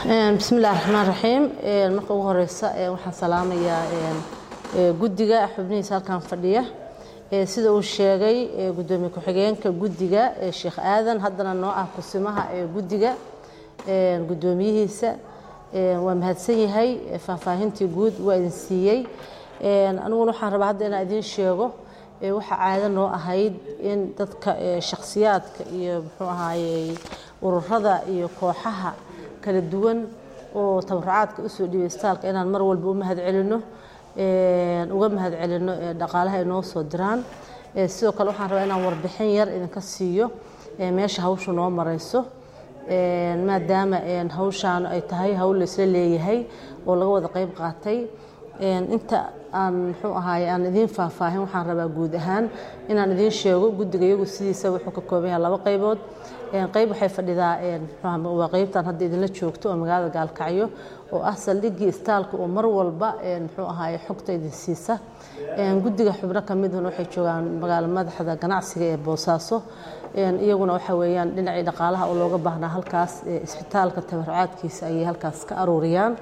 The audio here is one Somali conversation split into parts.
bismillahi raxmaan raxiim marka ugu horeysa waxaan salaamayaa guddiga xubnihiisa halkan fadhiya sida uu sheegay gudoomiye ku-xigeenka guddiga sheekh aadan haddana noo ah kusimaha ee guddiga gudoomiyihiisa waa mahadsan yahay faahfaahintii guud waa idin siiyey aniguna waxaan rabaa hadda inaan idiin sheego waxaa caado noo ahayd in dadka shakhsiyaadka iyo muxuu ahaayey ururada iyo kooxaha kala duwan oo tabarucaadka usoo dhiibay istaalka inaan mar walba u mahad celino uga mahad celino dhaqaalaha ay noo soo diraan sidoo kale waxaan rabaa inaan warbixin yar idinka siiyo meesha hawshu noo marayso maadaama hawshaan ay tahay hawl laisla leeyahay oo laga wada qayb qaatay inta aan muxuu ahaay aan idiin faahfaahin waxaan rabaa guud ahaan inaan idiin sheego guddiga iyagu sidiisa wuxuu ka kooban yahay laba qaybood qayb waxay fadhidaa waa qaybtan hadda idinla joogto oo magaalada gaalkacyo oo ah saldhiggii istaalka oo mar walba muxuu ahaay xogta idin siisa guddiga xubno ka miduna waxay joogaan magaalo madaxda ganacsiga ee boosaaso iyaguna waxa weeyaan dhinacii dhaqaalaha oo looga baahnaa halkaas isbitaalka tabarucaadkiisa ayay halkaas ka aruuriyaan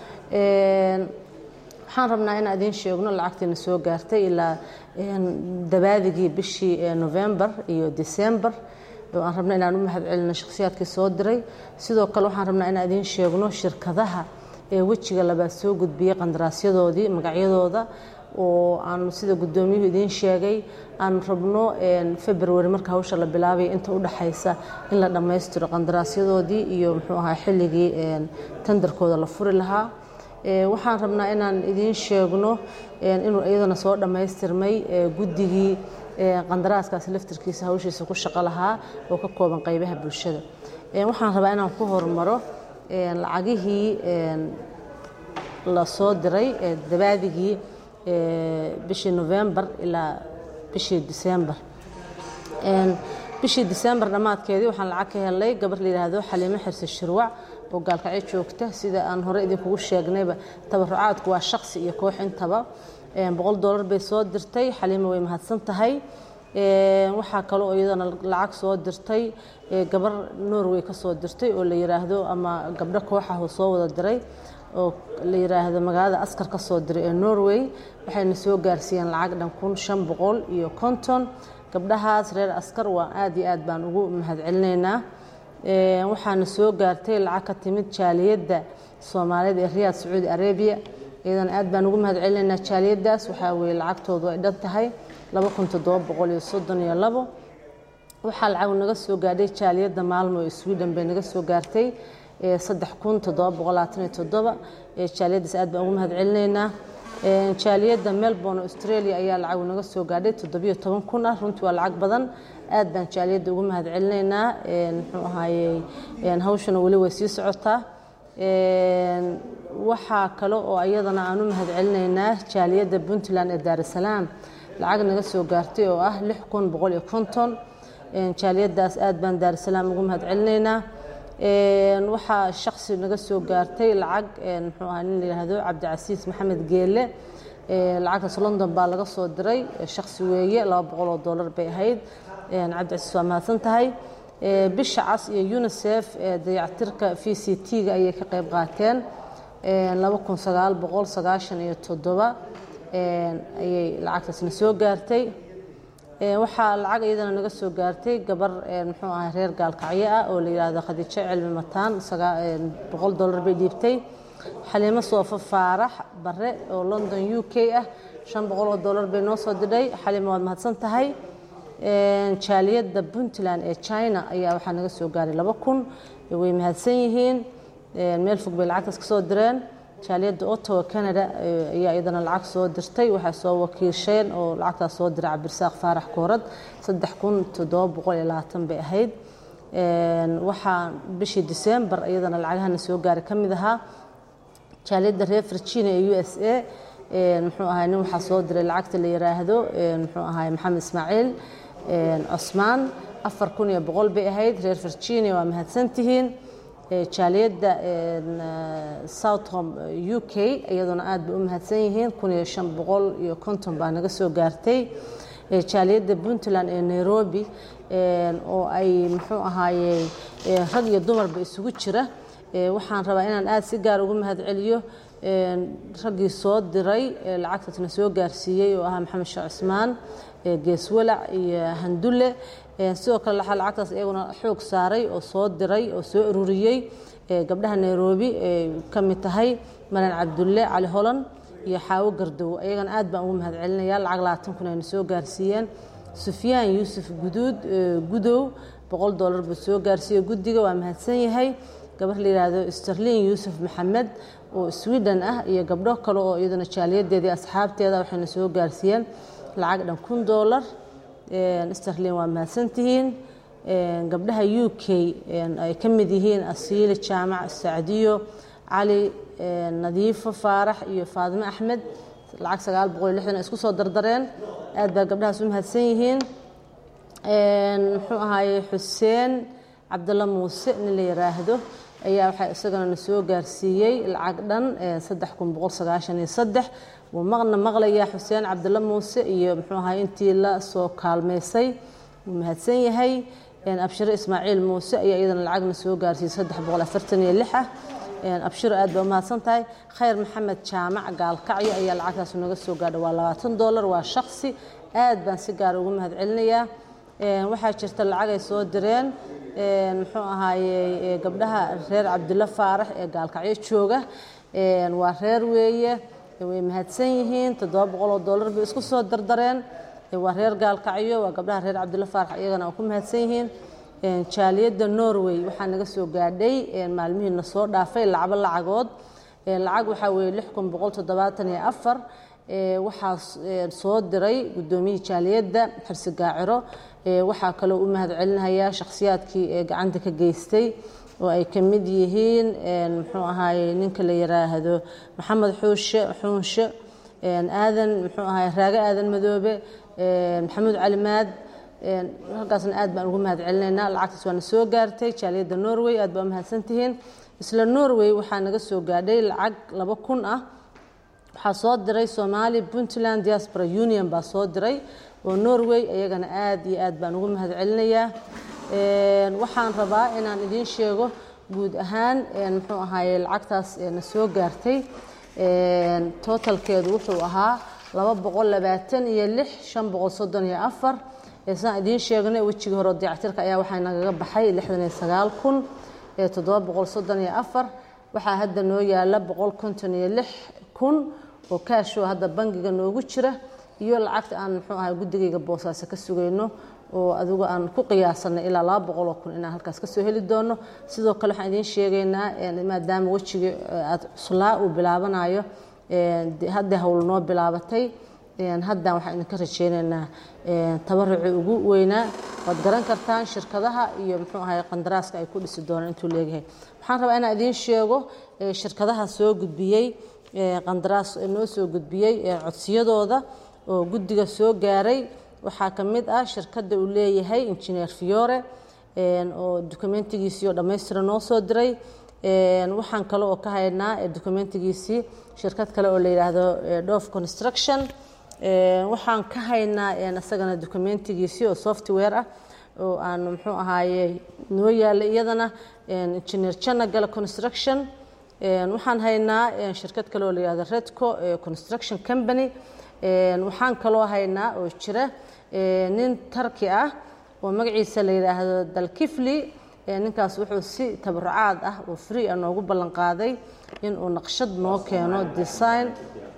waxaan rabnaa inaan idiin sheegno lacagtiina soo gaartay ilaa dabaadigii bishii november iyo december oo aan rabna inaan u mahad celino shakhsiyaadkii soo diray sidoo kale waxaan rabnaa inaan idiin sheegno shirkadaha ee wejiga labaad soo gudbiyey qandaraasyadoodii magacyadooda oo aan sida guddoomiyuhu idiin sheegay aan rabno february marka hawsha la bilaabaya inta u dhaxaysa in la dhammaystiro qandaraasyadoodii iyo muxuu ahaa xilligii tandarkooda la furi lahaa waxaan rabnaa inaan idiin sheegno inuu iyadana soo dhammaystirmay guddigii qandaraaskaasi laftirkiisa hawshiisa ku shaqo lahaa oo ka kooban qaybaha bulshada waxaan rabaa inaan ku hormaro lacagihii la soo diray dabaadigii bishii november ilaa bishii december bishii december dhammaadkeedii waxaan lacag ka helay gabar la yidhaahdo xaliimo xirse shirwac oo gaalkacyo joogta sida aan hore idinkugu sheegnayba tabarucaadku waa shaksi iyo koox intaba boqol dollar bay soo dirtay xaliimo way mahadsan tahay waxaa kale oo iyadana lacag soo dirtay gabar norway ka soo dirtay oo la yiraahdo ama gabdho kooxah oo soo wada diray oo la yiraahdo magaalada askar ka soo diray ee norway waxayna soo gaarsiiyeen lacag dhan kun shan boqol iyo konton gabdhahaas reer askar waa aad iyo aad baan ugu mahad celinaynaa waxaana soo gaartay lacag ka timid jaaliyadda soomaaliyeed ee riyaad sacuudi arabiya iyadana aad baan ugu mahad celinaynaa jaaliyaddaas waxaa weeye lacagtoodu ay dhan tahay laba kun toddoba boqol iyo soddon iyo labo waxaa lacag naga soo gaadhay jaaliyadda maalmo ee sweden bay naga soo gaartay saddex kun toddoba boqol labaatan iyo toddoba jaaliyaddaas aad baan ugu mahad celinaynaa jaaliyadda melbourne australia ayaa lacag naga soo gaadhay toddobiyo toban kun ah runtii waa lacag badan aad baan jaaliyadda ugu mahad celinaynaa muxuu ahaayey hawshana weli way sii socotaa waxaa kale oo iyadana aan u mahad celinaynaa jaaliyadda puntland ee daarusalaam lacag naga soo gaartay oo ah lix kun boqol iyo konton jaaliyaddaas aad baan daarusalaam ugu mahad celinaynaa waxaa shaksi naga soo gaartay lacag muxuu ahaa nin la yidhaahdo cabdicasiis maxamed geele lacagtaas london baa laga soo diray shaksi weeye laba boqol oo dollar bay ahayd cabdicasiis waa mahadsan tahay bisha cas iyo unisef dayactirka v c t-ga ayay ka qayb qaateen laba kun sagaal boqol sagaashan iyo toddoba ayay lacagtaasna soo gaartay waxaa lacag iyadana naga soo gaartay gabar muxuu ahay reer gaalkacyo ah oo la yidhaahdo khadiijo cilmi mataan boqol dollar bay dhiibtay xaliimo soofo faarax bare oo london u k ah shan boqol oo dollar bay noo soo didhay xaliimo waad mahadsan tahay jaaliyadda puntland ee china ayaa waxaa naga soo gaaray laba kun way mahadsan yihiin meel fog bay lacagtaas ka soo direen jaaliyadda ottawa canada ayaa iyadana lacag soo dirtay waxay soo wakiisheen oo lacagtaas soo diray cabdirasaaq faarax koorad saddex kun toddoba boqol iyo labaatan bay ahayd waxaa bishii december iyadana lacagahana soo gaaray ka mid ahaa jaaliyadda reer virginia ee u s a muxuu ahay nin waxaa soo diray lacagta la yiraahdo muxuu ahay maxamed ismaaciil cosmaan afar kun iyo boqol bay ahayd reer virginia waa mahadsantihiin jaaliyadda southom u k iyaduna aad bay u mahadsan yihiin kun iyo shan boqol iyo konton baa naga soo gaartay jaaliyadda puntland ee nairobi oo ay muxuu ahaaye rag iyo dumarba isugu jira waxaan rabaa inaan aada si gaar ugu mahadceliyo raggii soo diray lacagtaasna soo gaarsiiyey oo ahaa maxamed sheekh cismaan geeswalac iyo handulle sidoo kale waxaa lacagtaas iyaguna xoog saaray oo soo diray oo soo ururiyey gabdhaha nairobi ka mid tahay maran cabdulle cali holan iyo xaawo gardow ayagana aad baan ugu mahadcelinaya lacag labaatan kun ayna soo gaarsiiyeen sufyaan yuusuf guduud gudow boqol dollar buu soo gaarsiiyey guddiga waa mahadsan yahay gabar la yidhaahdo sterlin yuusuf maxamed oo sweden ah iyo gabdho kale oo iyaduna jaaliyadeedii asxaabteeda waxayna soo gaarsiiyeen lacag dhan kun dollar sterlin waa mahadsantihiin gabdhaha u k ay ka mid yihiin asiile jaamac sacdiyo cali nadiifo faarax iyo faadime axmed lacag sagaal boqol iyo lixdan isku soo dardareen aad baa gabdhahaas u mahadsan yihiin muxuu ahaaye xuseen cabdalla muuse nin la yiraahdo ayaa waxaa isagana na soo gaarsiiyey lacag dhan saddex kun boqol sagaashan iyo saddex wuu maqna maqlayaa xuseen cabdalla muuse iyo muxuu ahaye intii la soo kaalmaysay wuu mahadsan yahay abshiro ismaaciil muuse ayaa iyadana lacagna soo gaarsiiyey saddex boqol afartan iyo lix ah abshiro aad baa umahadsan tahay khayr maxamed jaamac gaalkacyo ayaa lacagtaas naga soo gaadha waa labaatan dollar waa shaksi aad baan si gaara ugu mahadcelinayaa waxaa jirta lacag ay soo direen muxuu ahaaye gabdhaha reer cabdilla faarax ee gaalkacyo jooga waa reer weeye way mahadsan yihiin toddoba boqol oo dollar bay isku soo dardareen waa reer gaalkacyo waa gabdhaha reer cabdilla faarax iyagana waa ku mahadsan yihiin jaaliyadda norway waxaa naga soo gaadhay maalmihiina soo dhaafay lacbo lacagood lacag waxaa weeye lix kun boqol toddobaatan iyo afar waxaa soo diray guddoomiyihii jaaliyadda xirsi gaaciro waxaa kaloo u mahadcelinayaa shakhsiyaadkii ee gacanta ka geystay oo ay ka mid yihiin muxuu ahaaye ninka la yiraahdo maxamed xuushe xuunshe aadan muxuu ahaaye raage aadan madoobe maxamuud calimaad halkaasna aad baan ugu mahadcelinaynaa lacagtaas waana soo gaartay jaaliyadda norway aad baa u mahadsantihiin isla norway waxaa naga soo gaadhay lacag laba kun ah waxaa soo diray soomaali puntland diaspora union baa soo diray oo norway iyagana aad iyo aad baan ugu mahadcelinayaa waxaan rabaa inaan idiin sheego guud ahaan muxuu ahaaye lacagtaas na soo gaartay totalkeedu wuxuu ahaa laba boqol labaatan iyo lix shan boqol soddon iyo afar saan idiin sheegnay wejigii hore dayactirka ayaa waxaa nagaga baxay lixdan iyo sagaal kun toddoba boqol soddon iyo afar waxaa hadda noo yaala boqol konton iyo lix kun oo kaashoo hadda bangiga noogu jira iyo lacagta aan muxuu ahay guddigayga boosaaso ka sugayno oo adigu aan ku qiyaasanay ilaa laba boqol oo kun inaan halkaas kasoo heli doono sidoo kale waxaan idiin sheegaynaa maadaama wejigii aad cuslaa uu bilaabanayo hadda howl noo bilaabatay haddan waxaan idinka rajeynaynaa tabaruci ugu weynaa waad garan kartaan shirkadaha iyo muxuu ahay qandaraaska ay ku dhisi doonaan intuu leeyahay waxaan rabaa inaan idiin sheego shirkadaha soo gudbiyey qandaraas noo soo gudbiyey codsiyadooda oo guddiga soo gaaray waxaa ka mid ah shirkadda uu leeyahay injineer fiore oo dokumentigiisii oo dhammaystira noo soo diray waxaan kale oo ka haynaa dokumentigiisii shirkad kale oo la yidhaahdo dhof construction waxaan ka haynaa isagana dokumentigiisii oo software ah oo aan muxuu ahaaye noo yaala iyadana engineer janagala construction waxaan haynaa shirkad kale oo la yihahdo redco construction company waxaan kaloo haynaa oo jira nin tarki ah oo magaciisa la yidhaahdo dalkifli ninkaas wuxuu si tabarucaad ah oo free ah noogu ballan qaaday inuu naqshad noo keeno design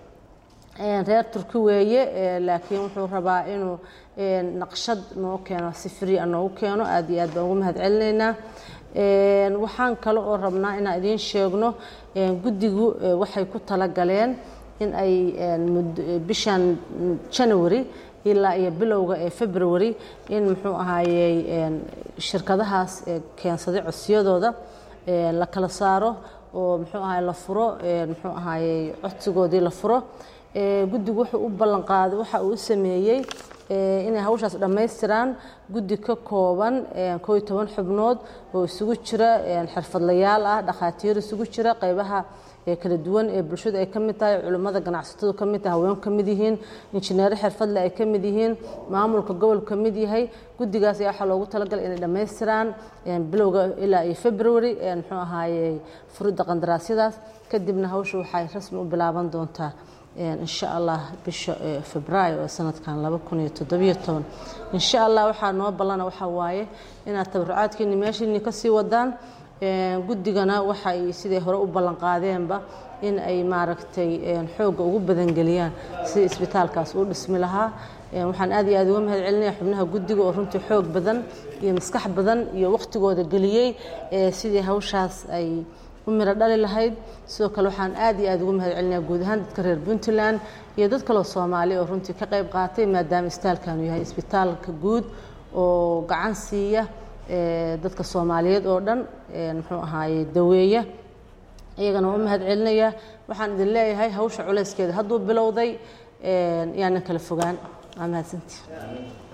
reer turki weeye laakiin wuxuu rabaa inuu naqshad noo keeno si free ah noogu keeno aad iyo aad baan ugu mahadcelinaynaa waxaan kale oo rabnaa inaan idiin sheegno guddigu waxay ku talagaleen in ay bishan january ilaa iyo bilowga ee february in muxuu ahaayey shirkadahaas keensaday codsiyadooda la kala saaro oo muxuu ahaay la furo muxuu ahaayey codsigoodii la furo guddigu wuxuu u ballan qaaday waxa uu u sameeyey inay hawshaas dhammaystiraan guddi ka kooban koo iyo toban xubnood oo isugu jira xirfadlayaal ah dhakhaatiir isugu jira qaybaha kala duwan ee bulshadu ay ka mid tahay culimmada ganacsatadu ka mid tahay haweenku ka mid yihiin injineero xirfadle ay ka mid yihiin maamulka gobolku ka mid yahay guddigaas ayaa waxaa loogu talagalay inay dhammaystiraan bilowga ilaa iyo february muxuu ahaaye furidda qandaraasyadaas kadibna hawsha waxay rasmi u bilaaban doontaa insha allah bisha febraayo ee sanadkan laba kun iyo toddobiyo toban insha allah waxaa noo ballana waxaa waaye inaad tabarucaadkiini meeshiini kasii wadaan guddigana waxay siday hore u ballan qaadeenba in ay maaragtay xoogga ugu badangeliyaan si isbitaalkaas u dhismi lahaa waxaan aad iyo aad uga mahad celinaya xubnaha guddiga oo runtii xoog badan iyo maskax badan iyo waqtigooda geliyey sidii hawshaas ay u miro dhali lahayd sidoo kale waxaan aad iyo aad ugu mahad celinaya guud ahaan dadka reer puntland iyo dad kaloo soomaali oo runtii ka qayb qaatay maadaama isbitaalkanu yahay isbitaalka guud oo gacan siiya dadka soomaaliyeed oo dhan muxuu ahaaye daweeya iyagana waa u mahad celinaya waxaan idin leeyahay hawsha culayskeeda hadduu bilowday yaanan kala fogaan waa mahadsantii